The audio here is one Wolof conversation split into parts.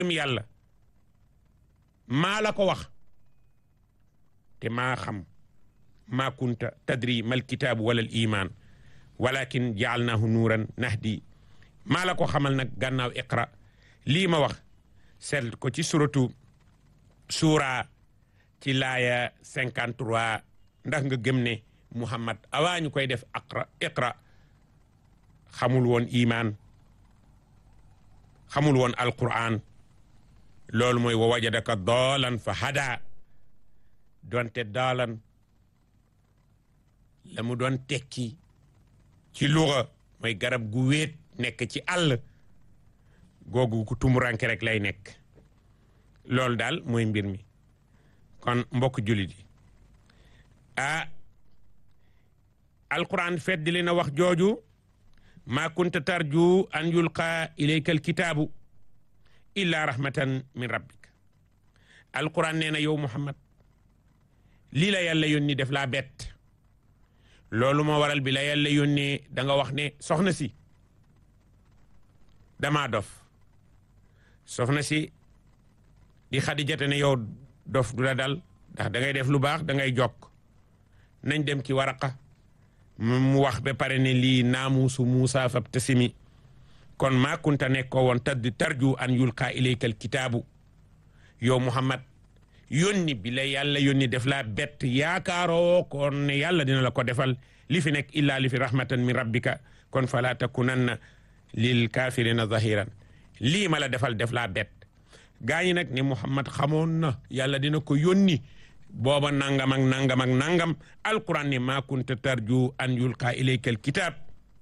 yàlla maa la ko wax te maa xam maa kunta tadri mal kitaabu wala al iman walakin jaalnaahu nuuran nahdi maa la ko xamal nag gànnaaw iqra lii ma wax seet ko ci suratu suura ci laaya 53 ndax nga gëm ne muhammad awaa ñu koy def aqra iqra xamul woon iman xamul woon alquran loolu mooy wa wajadaka doolan fa hada donte doolan la mu doon tekki ci luga mooy garab gu wéet nekk ci àll googu ku tumuranke rek lay nekk loolu daal mooy mbir mi kon mbokk jullit yi ah alquran feddi li na wax jooju ma kunta tarju an yulqa ilayka alkitaabu illa rahmatan min rabbik alquran nee na yow muhammad lii la yàlla yónni def laa bett loolu moo waral bi la yàlla yónnee da nga wax ne soxna si damaa dof soxna si di xadijate ne yow dof du la dal ndax da ngay def lu baax da ngay jokk nañ dem ci waraqa mu wax ba pare ne lii naamuusu Muusa fab tasimi kon maa kunta nekkoo woon tadd tarju an yulqa ilayka alkitaabu yow Muhammad yónni bi la yàlla yónni def laa bett yaakaaroo kon ne yàlla dina la ko defal li fi nekk illaa li fi rahmatan min rabbika kon fala takunanna lil kafirina zahiran lii ma la defal def laa bett gaa ñi nag ne Muhammad xamoon na yàlla dina ko yónni booba nangam ak nangam ak nangam alquran ne maa kunta tarju an yulqa ilayka alkitab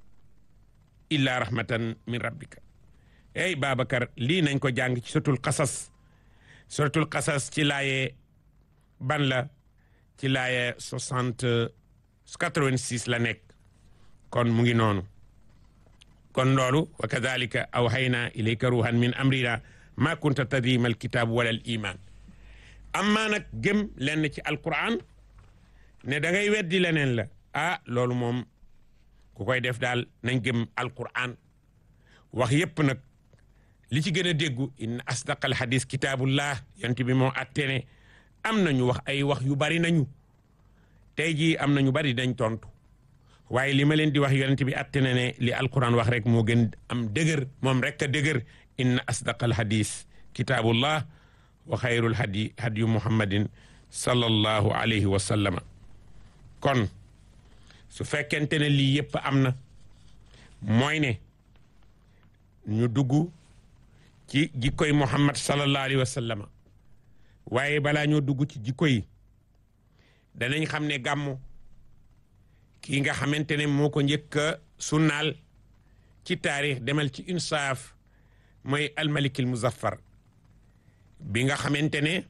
illa rahmatan min rabbika ey Babacar lii nañ ko jàng ci suratul qasas suratul qasas ci laaye ban la ci laaye soixante quatre-vingt-six la nekk kon mu ngi noonu kon loolu wa kadalika awhayna ilayka ruhan min amrina ma kunta tadri mal kitab wala al iman amma nag gëm lenn ci alquran ne da ngay weddi leneen la ah loolu moom ku koy def daal nañ gëm alquran wax yépp nag li ci gën a déggu inna asdaqal hadis kitabullah yonent bi moo attene am nañu wax ay wax yu bari nañu tey jii am na ñu bari dañ tontu waaye li ma leen di wax yonent bi attene ne li alquran wax rek moo gën am dëgër moom rek a dëgër inna asdaqal hadis kitabullah wa xayrul hadi hadiyu muhammadin sallallahu alayhi wa sallama kon su fekkente ne lii yëpp am na mooy ne ñu dugg ci jikkoy muhammad sallallahu alayhi wa sallama waaye balaa ñoo dugg ci jikko yi danañ xam ne gàmmu kii nga xamante ne moo ko njëkk a sunnaal ci taarix demal ci insaaf mooy almalikil muzaffar bi nga xamante ne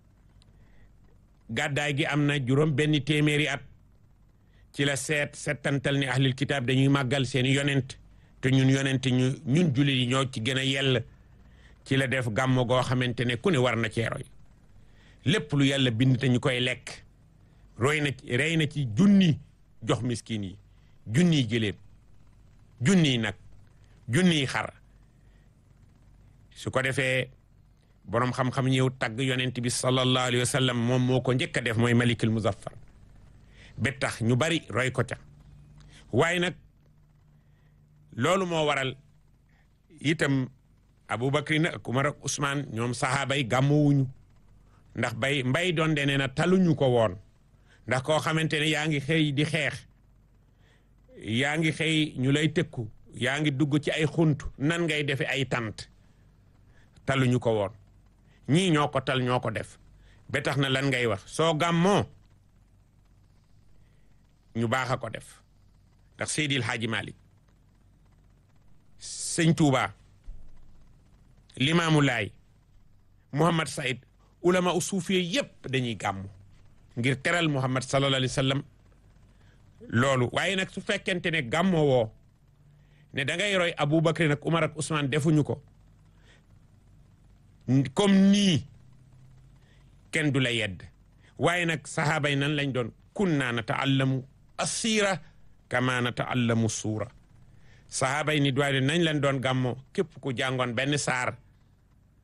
gàddaay gi am na juróom benn téeméeri at ci la seet settantal ni ahlil kitaab dañuy màggal seeni yonent te ñun yonent ñu ñun jullit yi ñoo ci gën a yell ci la def gàmmo goo xamante ne ku ne war na cee roy lépp lu yàlla bind te ñu koy lekk roy na rey na ci junni jox miskin yi junniy gëléem junniy nag junniy xar su ko defee boroom xam-xam ñëw tagg yonent bi sallallahu alayhi wa sallam moom moo ko njëkk a def mooy malikul muzaffar ba tax ñu bari roy ko ca waaye nag loolu moo waral itam Abubakar ak Umar ak Usmaan ñoom sahaaba yi gàmmuwuñu ndax bay mbay doon de nee na taluñu ko woon ndax koo xamante ne yaa ngi xëy di xeex yaa ngi xëy ñu lay tëkku yaa ngi dugg ci ay xunt nan ngay defe ay tant taluñu ko woon ñii ñoo ko tal ñoo ko def ba tax na lan ngay wax soo gàmmoo ñu baax a ko def ndax Seydil Hadji Malick sëñ Touba Limaamu Laay Mouhamad Saïd ulama u suufiye yépp dañuy gàmmu ngir teral Muhammad sallallahu alayhi wa sallam loolu waaye nag su fekkente ne gàmmoo woo ne da ngay roy Aboubacar nag Umar ak Ousmane defuñu ko comme nii kenn du la yedd waaye nag sahaaba yi nan lañ doon kunna nataallamu assira kama nataallamu suura sahaaba yi ni doy nañ leen doon gàmmoo képp ku jàngoon benn saar